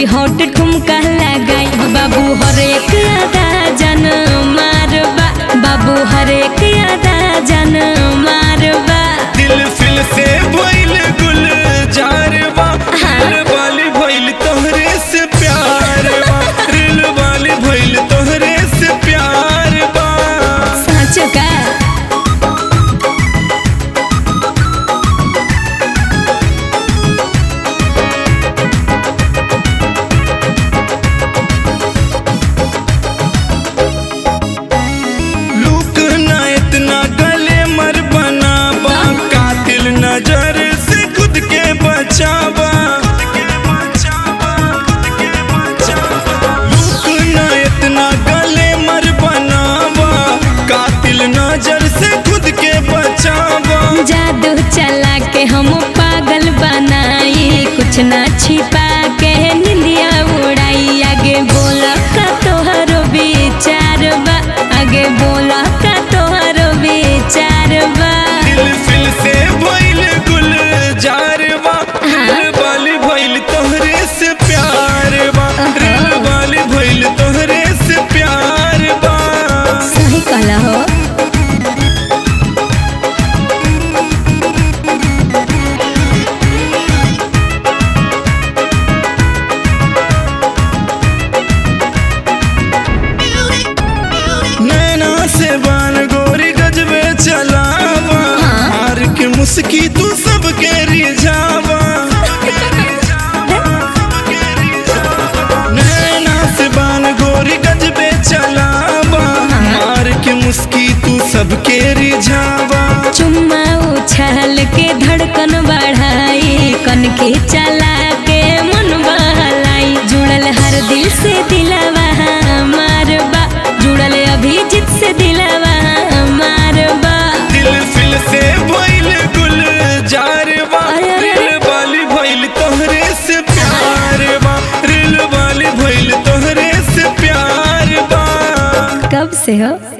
Hot ठुमका लगाई बाबू हरेक अदा जन मारबा बाबू हरेक अदा जन मारबा दिल फिल से भइल गुल जारवा दिल वाली भइल तोहरे से प्यार बा दिल वाली भइल तोहरे से प्यार बा सच का लूक ना इतना गले मर बनावा कातिल नजर से खुद के बचावा लूक ना इतना गले मर बनावा कातिल नजर से खुद के बचावा जादू चला के हम पागल बनाई कुछ ना छिपा के निंदिया उड़ाई आगे बोला का तोहरो विचार बा आगे बोला का तोहरो विचार बा दिल फिल से भइल गुल जारवा दिल वाली भइल तोहरे से प्यार बा दिल वाली भइल तोहरे से प्यार बा सही कहला हो नैना से बान गोरी गजबे चलावा हाँ। हार के मुस्की तू सबके रिझावा नैना से बान गोरी गजबे चलावा हार के मुस्की तू सबके रिझावा चुम्मा उछाल के धड़कन बढ़ाई कन के चला के मन बहलाई जुड़ल हर दिल से दिलवा मारबा जुड़ल अभिजीत से दिलवा मारबा दिल फिल से भइल गुल जारवा अरे, अरे, अरे। दिल वाली भइल तोहरे से प्यार बा दिल वाली भइल तोहरे से प्यार बा कब से हो